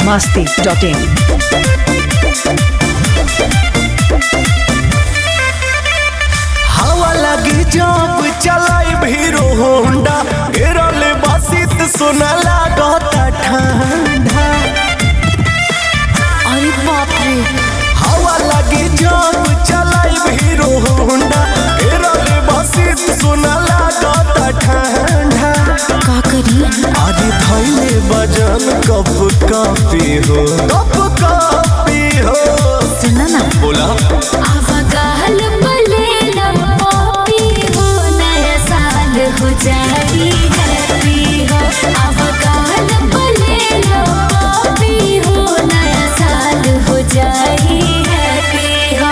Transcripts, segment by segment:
masti.in. हवा लगी जब चलाई भीरो होंडा गिरल बसित सुना लागता ठंडा अरे बाप रे हवा लगी जब चलाई भीरो होंडा गिरल बसित सुना लागता ठंडा का करी अरे धैले बजन कप कापी हो कप कापी हो सुना ना बोला अवगाहल पलेला पॉपी हो नया साल हो जाई हैप्पी हो अवगाहल पलेला पॉपी हो नया साल हो जाई हैप्पी हो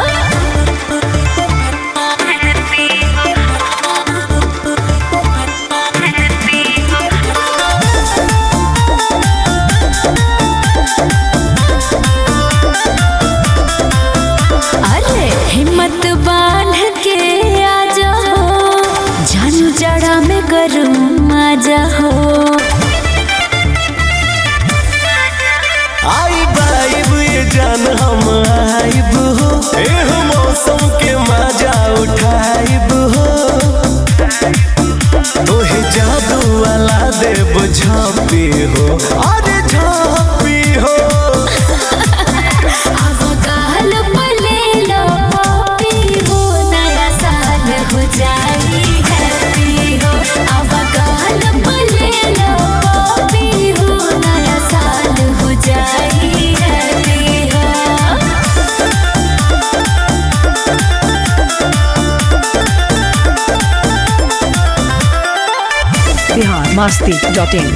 अरे हिम्मत बांध के आ जाओ जान जड़ा में गरम आ जाओ आई बाइब ये जान हम आइब हो एह मौसम के मजा उठाइब हो तोहे जादू वाला देव झापी हो अरे झापी हो अवगाहल पलेलो पॉपी हो नया साल हो जाई हैप्पी हो अवगाहल पलेलो पॉपी हो नया साल हो जाई हैप्पी हो Bihar masti.in.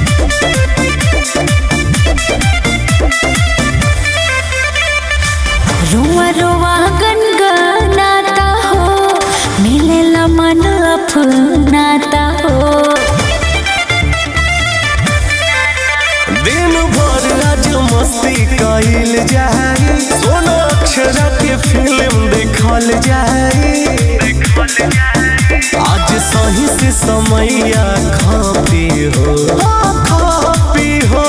रुआ रुआ गनगनाता हो मिलेला मन अपनाता हो दिन भर आज मस्ती कइल जाए सोना अक्षरा के फिल्म देखल जाए आज सही से समैया खापी हो खापी हो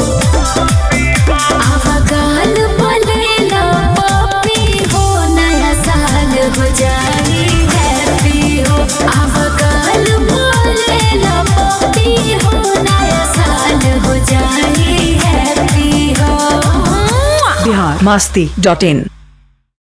अवगाल पलेला पॉपी हो नया साल हो जाई हैप्पी हो अवगाल पलेला पॉपी हो नया साल हो जाई हैप्पी हो Bihar masti.in.